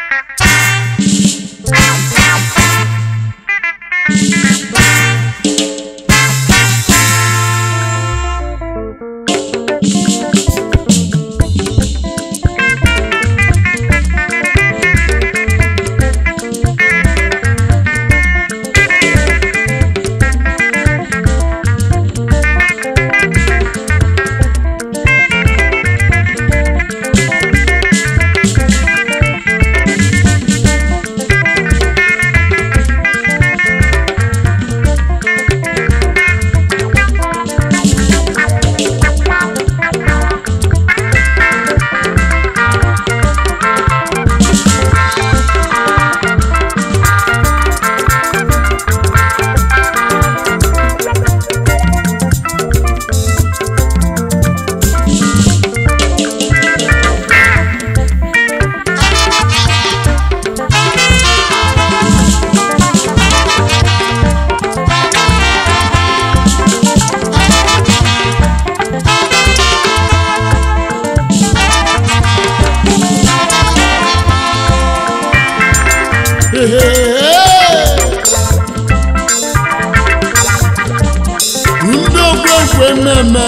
ndị ogwegwe mmemme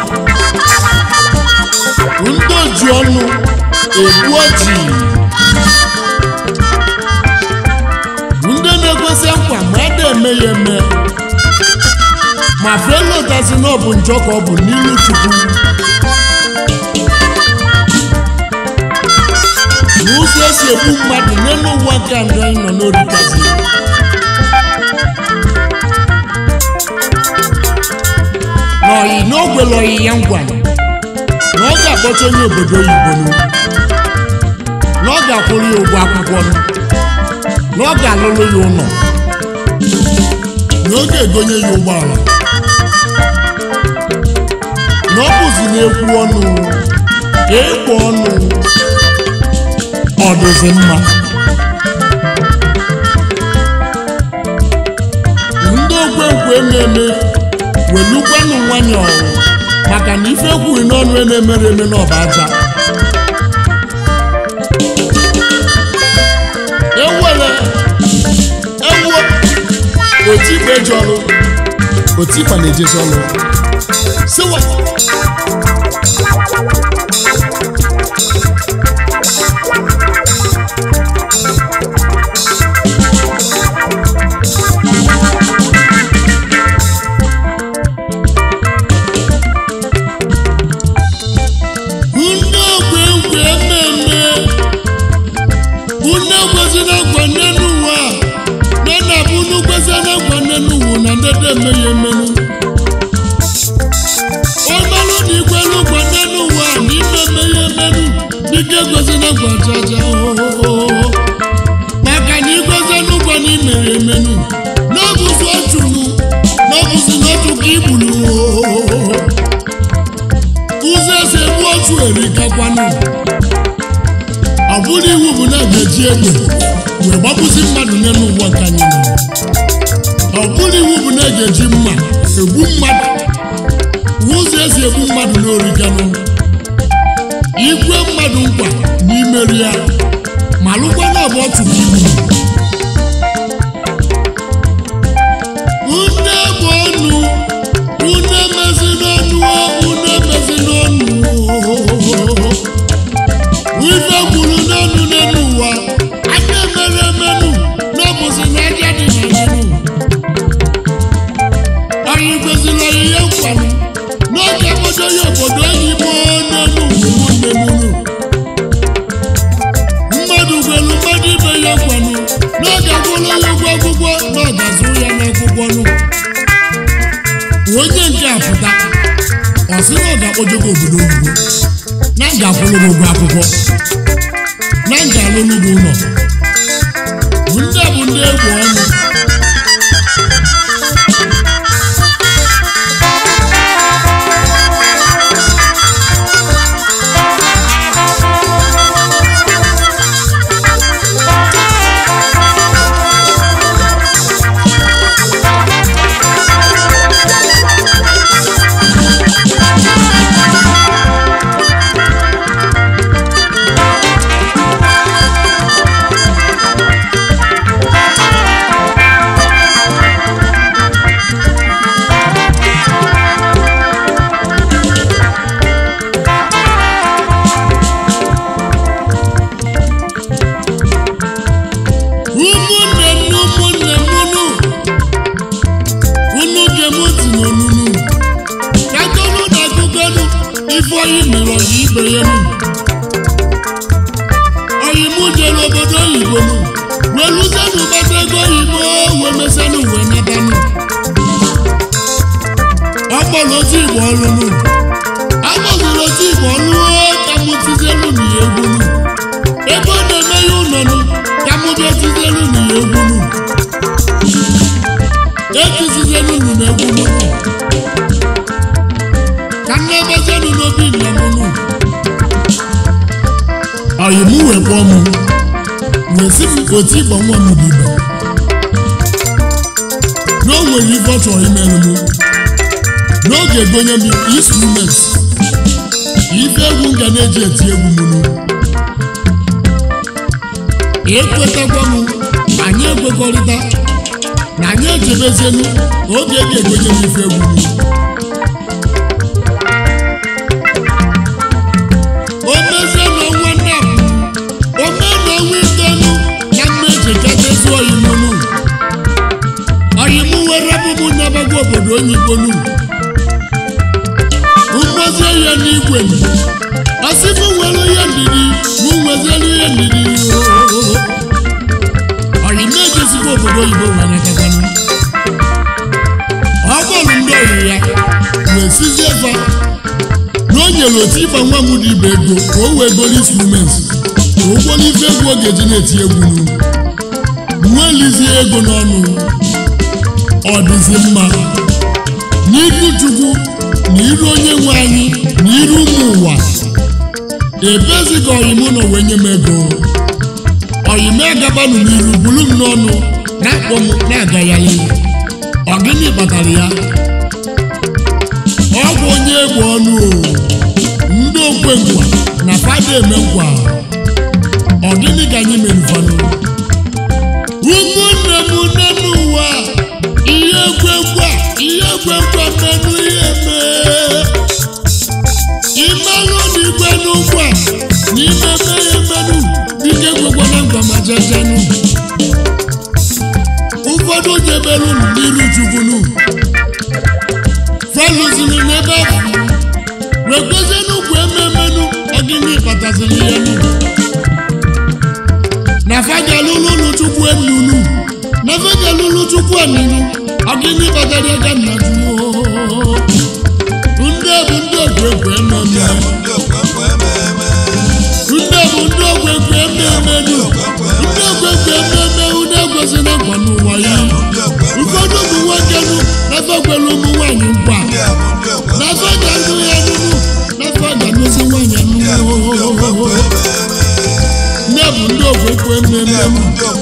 ndị oji ọnụ egbu ọjị ndị na-egosi nkwa ma a na-eme ya eme ma felotazi na ọ bụ njọ ka ọ bụ n'iru chukwu na ụzọ esi egbu mmadụ n'elu ụwa nke a ndị anyị nọ n'oritazi n'ọyị n'ogwele ọyị ya ngwa na ọ ga-akpọcha onye obodo oyibo nụ na ọ ga-akwụrụ ya ụgwọ akwụkwọ nụ na ọ ga-alụrụ ya ụlọ na ọ ga-egonye ya ụgbọala na ọ bụzi na-ekwu ọnụ ekwu ọnụ ọ dịzi mma ndị ogwenkwe na-eme welukwanụ nwanyị ọrụ maka na ife kwuru n'ọnụ a na-emere eme n'ọba aja ewere ewuo otikpa eji ọrụ otikpa na-ejezi ọrụ siwa ndị ogwenkwe mmemme unu ekwesịrị nkwa nne n'ụwa nne na bụ unu kwesịrị nkwa nne n'ụwa na ndede emeghe emenu ọmalụ na ikwelu nkwa nne n'ụwa na ime emeghe emenu dịka ekwesịrị nkwa jaja ohohoho maka na ikwesịrị nkwa na imere emenu n'ọbụzi ọchụnụ n'ọbụzi n'otu ka igburu ohohoho ụzọ esi egbu otu erikakwanụ ọ bụrụ iwu bụ na a ga-eji egbe wee gbapụzi mmadụ n'elu ụwa nke anyị nọ ọ bụrụ iwu bụ na a ga-eji mma egbu mmadụ ụzọ esi egbu mmadụ n'origanụ ikwe mmadụ nkwa n'imeri ya ma lụkwa na ọ bụ otu ka igbu une bụ ọnụ une emezi n'ọnụ une emezi n'ọnụ ife gburu n'ọnụ n'elu ụwa anya mere emenụ n'ọbụzi na aja dị n'ọnụ anyị kwesịrị ihe nkwanụ n'oge obodo ya obodo enyi m n'elu ụmụnne mụrụ mmadụ gwelu mmadụ ibe ya nkwanụ n'oge gwụrụ ya ụgwọ akwụkwọ n'oge zụrụ ya n'akwụkwọ nụ onye nke a pụta ọ sị na ọ ga-akpọjego obodo oyibo na m ga-akwụrụ gị ụgwọ akwụkwọ na m ga-alụrụ gị ụlọ ndị a bụ ndị egwu ọnụ jebere obodo oyibo nụ wee lụzienụ gbata ego oyibo wee mesenụ wee natanụ ọ kpọrọ otu igbo ọrụ nụ akpọziri otu igbo ọrụ ka mụ tizielu na ya egwu nụ ebe ọ na-eme ya ụlọ nụ ka mụ bịa tizielu na ya egwu nụ etizizielu nụ na egwu nụ ka m na-ebezienụ n'obi nna m nụ ọyị m wee kpọọ m wee sị m otu ịgba nwa m dị igbo na o nwere ife ọ chọrọ imerụ m n'oge gonye m instrument ife egwu m ga na-eji eti egwu m nụ ekwetakwa m anyị ekwekọrịta na anyị echebezienu oge e ga-egonye m ife egwu m o mezie n'ọnwa nnapụ o mee n'ọnwa itolu na mmeji kachasị oyimunu oyim were bụbụ n'abago obodo oyibonu mgbozie ya n'igwe m ọsị m nwere ihe ndidi mụ nweziere ihe ndidi oyim ejezikwa obodo oyibo were gaganụ ọ kpọrọ ndị oyi ya wee sizie fa na o nyere otu ịgba nwa m dị ibe ego ka o wee goro instrument ka ụgwọ n'ife egwu ọ ga-eji na-eti egwu nụ nwee lizie ego n'ọnụ ọ dịzi mma n'iru chukwu na iru onye nwe anyị na iru ụmụ ụwa ebeziga ọyim nọ wee nye m ego ọyim agabanụ n'iru bulu m n'ọnụ na-akpọ m na-agagharị ọ gịnị kpatara ya ọ bụ onye egwu ọnụ o ndị okwe nkwa na fada eme nkwa ọ gịnị ka anyị merụfanụ ụmụnne m nne n'ụwa ihe ekwekwa ihe ekwekwa mmenụ ihe mee imelụ na igwe n'ụkwa na ime mee emenụ dike ekwekwana nkwa ma jejenụ ụfọdụ jeberụ n'iru chukwunu falụziri n'ebe ahụ wee gozie n'ugwu ememenụ ọgịnị kpataziri ya nụ na fagalụlụ ụlọ chukwu enunu na fagalụlụ chukwu enunu ọgịnị kpatara ga nna jụọ ndị bụ ndị ogwegwe ememe ndị bụ ndị ogwegwe ememenu ndị ogwegwe ememe ụdị egosi na nkwa n'ụwa ya ụfọdụ ụmụ nwoke nụ na fakwere ụmụ nwaanyị nkwa n'afọ ga-anụ ya nụnụ n'afọ ga-anụzi nwaanyị anụnụ nne bụ ndị ofekwe mmemme m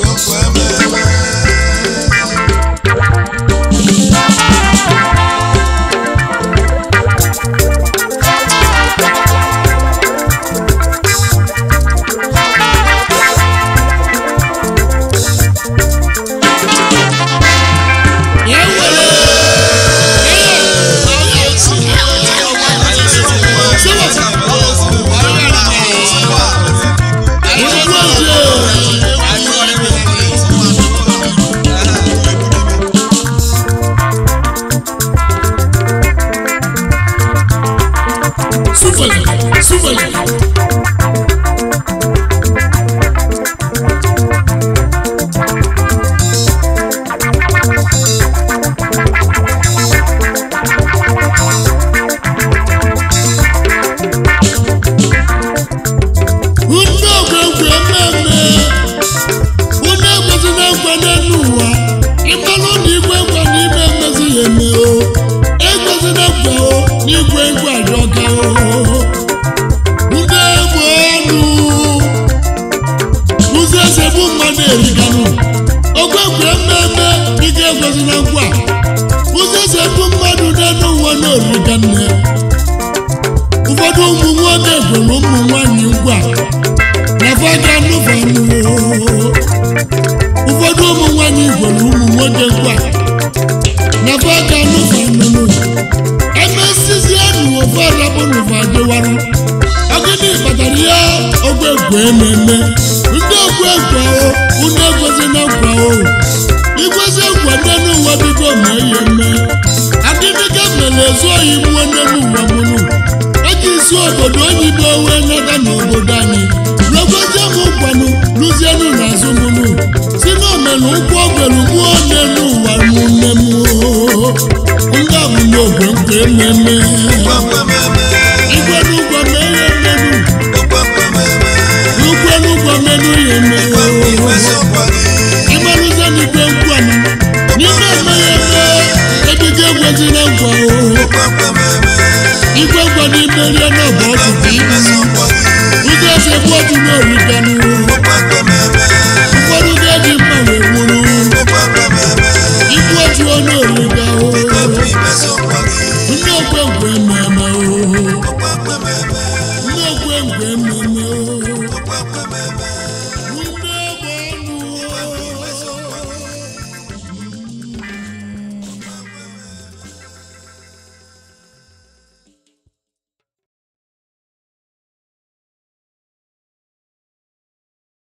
ya were Súbele, súbele. Ndị ogwegwe mmemme unu ekwesị na nkwa n'elu ụwa ịmalụ na igwe nkwa na ime mmezi ya eme o ekwesị na nkwa o na igwe nkwa ajọka o ndị egbe ọnụ ụzọ esi ebu mmadụ eriganụ ogwegwe mmemme ike ekwesị na nkwa ụzọ esi ebu mmadụ n'elu ụwa na origa nne ụfọdụ ụmụ nwoke kwere ụmụ nwaanyị nkwa na fada nụfanụ ụfọdụ ụmụ nwaanyị gwere ụmụ nwoke nkwa na fada nụfanụ emesizienụ ofe arabụ n'ụfa dịwarụ ọgịnị kpatara ya ogwe ekwe ememe ndị ogwe ekwe o unu egozi na nkwa o igwezi nkwa n'elu ụwa bido ma ihe mme adịdịga mere ezu oyi mụọ n'elu ụwa mụrụ eji isi obodo oyibo wee nata n'obodo anyị n'ogozi m nkwanụ na luzienu na azụmunu si n'omenu ụkwụ ogbelu gbuo n'elu ụwa n'une m ndị bụ n'ogwe nke mmemme igwe n'ụgwọ mee ihe mmenu n'ụkwụ n'ụgwọ menu ya eme ịgbarụzie n'igwe nkwanụ n'ime mmanya eme ebido egwezina nkwa igwe nkwa n'ime rie n'ọba ọtụtụ ibu ụzọ esi egbu otu n'origanụ ụfọdụ ga-eji mma wee gburu igbu otu onye origa ndị okwe nkwe mmemme o